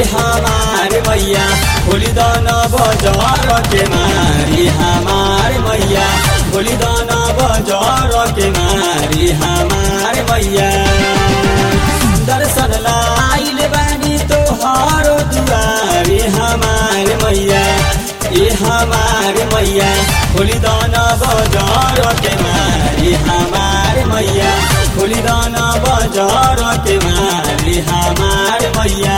हमार मैया होली दान बजार के मारी हमार मैया होली दान बजार के मारी हमार मैया दर्शन लाइल बानी तोहार दुआरे हमार मैया ए हमार मैया होली दाना बजार के मारी हमार मैया होली दाना बजार के मारी हमार मैया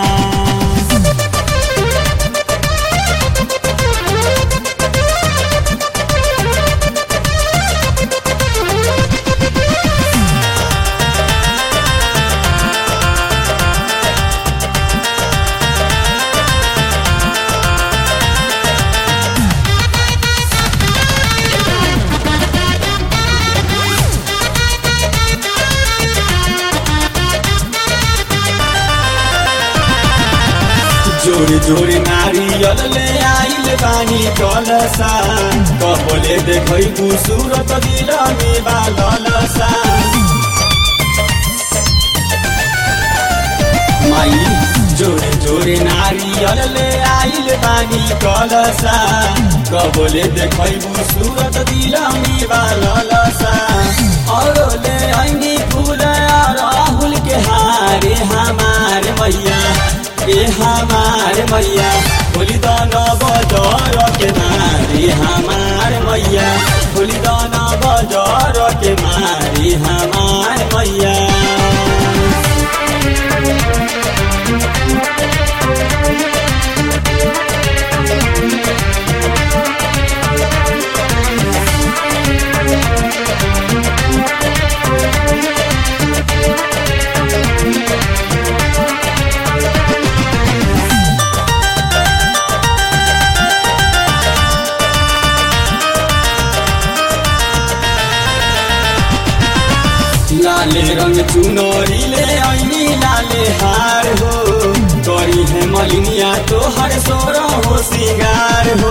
जोड़ी जोड़ी नारियल ले आइल बानी कलसा कबले देखै सूरत दिल में बालसा माई जोड़े जोड़े नारियल ले आइल बानी कलसा कबले देखै सूरत दिल में बालसा और ले आइनी फूल राहुल के हारे हमार मैया ए हमार मैया होली दाना बजार के मारी हमार मैया होली दाना बजार के मारी हमार मैया लाले रंग चुनरी ले ऐनी लाले हार हो करी है मलिनिया तो हर सोर हो सिंगार हो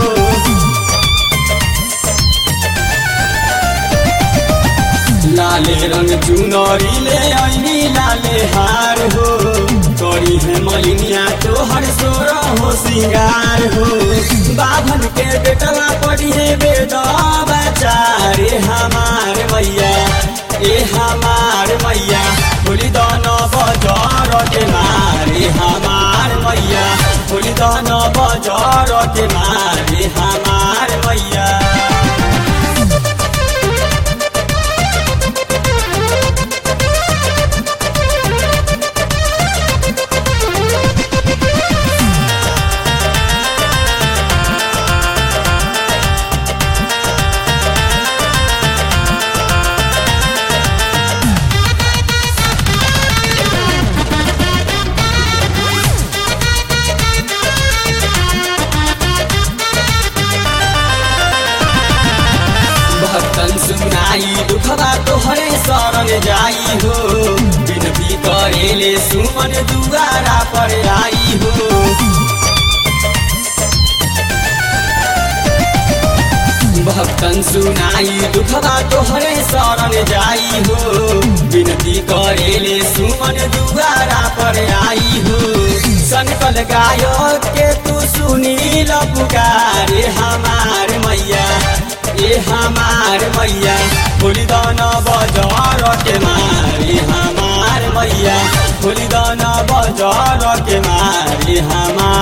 लाले रंग चुनरी ले ऐनी लाले हार हो करी है मलिनिया तो हर सोर हो सिंगार हो बाभन के बेटवा पड़ी है बेदा बचारे हमार मैया ए हमार मैया होली दाना बजार के मारे हमार मैया होली दाना बजार के मारे हमार मैया भक्तन सुनाई दुखबा तोहरे शरण जाई हो विनती करेले सुमन दुआरा पर आई हो भक्तन सुनाई दुखबा तोहरे शरण जाई हो विनती करेले सुमन दुआरा पर आई हो संकल गायक के तू सुनील पुकारे हमार मैया ए हमार मैया होली दाना बजार के मारी हमार मैया होली दाना बजार के मारी हमार